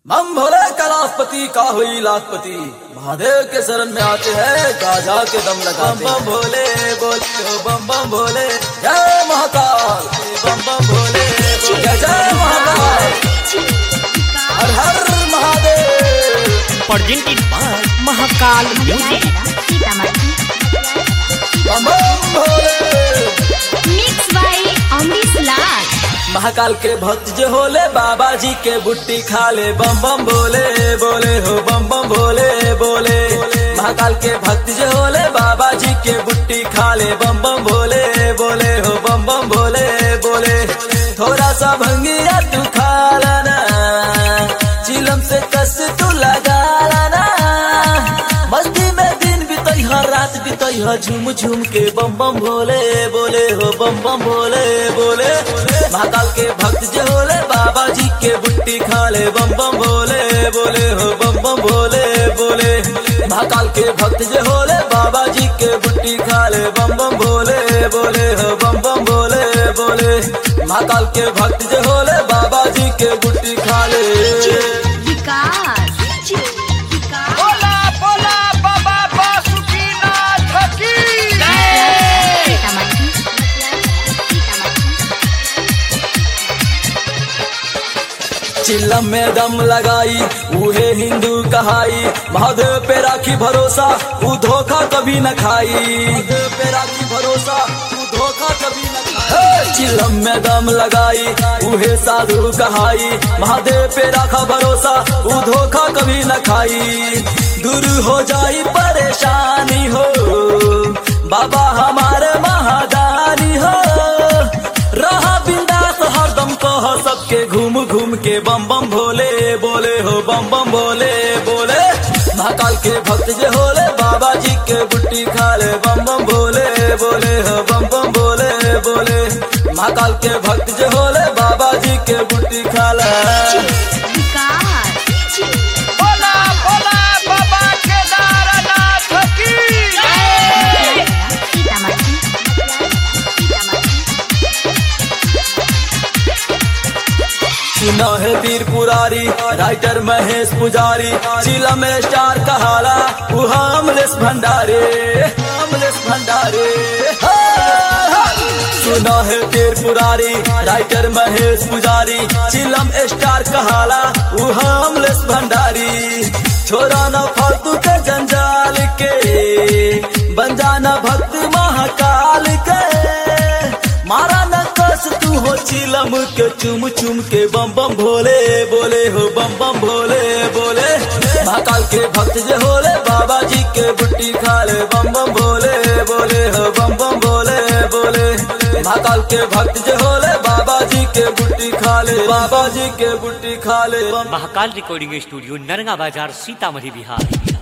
मम भोले कैलाशपति का हुई लाखपति महादेव के शरण में आते हैं गाजा के दम लगाते बम बम भोले बोले बम बम भोले जय महाकाल बम बम भोले जय जय महाकाल हर हर Mahadev presented by Mahakal Music. बम बम भोले मिक्स बाय अमरीश लाल महाकाल के भक्त जो होले बाबा जी के बुट्टी खा ले बम बम बोले बोले हो बम बम भोले बोले महाकाल के भक्त जो होले बाबा जी के बुट्टी खा ले बम बम भोले बोले हो बम बम भोले बोले थोड़ा सा भंगिया तू खा लाना चिलम से कस तू लगा लाना मस्ती में दिन बीतई हर रात बीतई ह झूम झूम के बम बम भोले बोले हो बम बम भोले बोले महाकाल के भक्त जो होले बाबा जी के बुट्टी खा ले बम बम भोले बोले हो बम बम भोले बोले महाकाल के भक्त जो होले बाबा जी के बुट्टी खा ले बम बम भोले बोले हो बम बम भोले बोले महाकाल के भक्त जो होले बाबा जी के बुट्टी खा ले विकास बोला बोला बाबा बासुकीनाथ की चिल्लम में दम लगाई उहे हिंदू कहाई महादेव पे राखी भरोसा ऊ धोखा कभी न खाई महादेव पे राखी भरोसा ऊ धोखा कभी न खाई चिल्लम में दम लगाई उहे साधु कहाई महादेव पे राखा भरोसा ऊ धोखा कभी न खाई दूर हो जाई परेशानी हो बाबा हमारे महादानी हो रहा बिंदास हरदम कह सबके घूम घूम के बम बम भोले बोले हो बम बम भोले बोले महाकाल के भक्त जे होले बाबा जी के बुट्टी खा ले बम बम भोले बोले हो बम बम भोले बोले महाकाल के भक्त जे होले बाबा जी के बुट्टी खा ले विकास बोला बोला बाबा केदारनाथ की सुना है वीर पुरारी राइटर महेश पुजारी जिला में स्टार कहाला वो हमलेस भंडारे हमलेस भंडारे सुना है वीर पुरारी राइटर महेश पुजारी चिलम स्टार कहाला वो हमलेस भंडारी छोरा न फालतू के जंजाल के बन जाना भक्त महाकाल के मारा न कस तू हो चिलम के चुम चुम के बम बम भोले बोले हो बम बम भोले बोले महाकाल के भक्त जे होले बाबा जी के बुट्टी खा ले बम बम भोले बोले हो बम बम भोले बोले महाकाल के भक्त जे होले बाबा जी के बुट्टी खा ले बाबा जी के बुट्टी खा ले बम महाकाल रिकॉर्डिंग स्टूडियो नरगा बाजार सीतामढ़ी बिहार